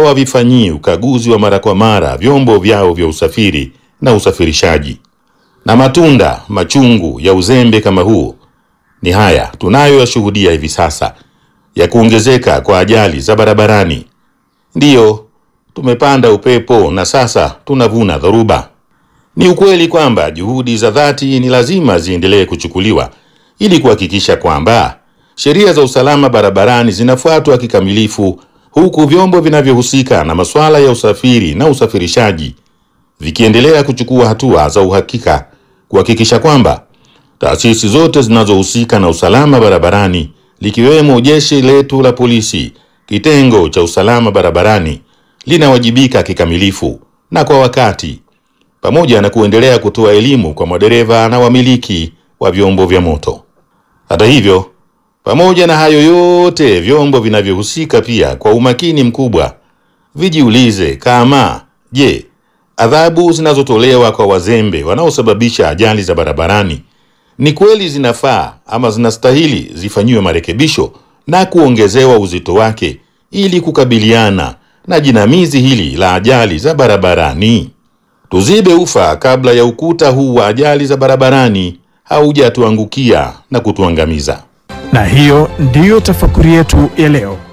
hawavifanyii ukaguzi wa mara kwa mara vyombo vyao vya usafiri na usafirishaji. Na matunda machungu ya uzembe kama huu ni haya tunayoyashuhudia hivi sasa ya kuongezeka kwa ajali za barabarani. Ndiyo, tumepanda upepo na sasa tunavuna dhoruba. Ni ukweli kwamba juhudi za dhati ni lazima ziendelee kuchukuliwa ili kuhakikisha kwamba sheria za usalama barabarani zinafuatwa kikamilifu, huku vyombo vinavyohusika na masuala ya usafiri na usafirishaji vikiendelea kuchukua hatua za uhakika kuhakikisha kwamba taasisi zote zinazohusika na usalama barabarani likiwemo jeshi letu la polisi, kitengo cha usalama barabarani linawajibika kikamilifu na kwa wakati, pamoja na kuendelea kutoa elimu kwa madereva na wamiliki wa vyombo vya moto. Hata hivyo, pamoja na hayo yote, vyombo vinavyohusika pia kwa umakini mkubwa vijiulize kama je, adhabu zinazotolewa kwa wazembe wanaosababisha ajali za barabarani ni kweli zinafaa ama zinastahili zifanyiwe marekebisho na kuongezewa uzito wake ili kukabiliana na jinamizi hili la ajali za barabarani. Tuzibe ufa kabla ya ukuta huu wa ajali za barabarani haujatuangukia na kutuangamiza. Na hiyo ndiyo tafakuri yetu ya leo.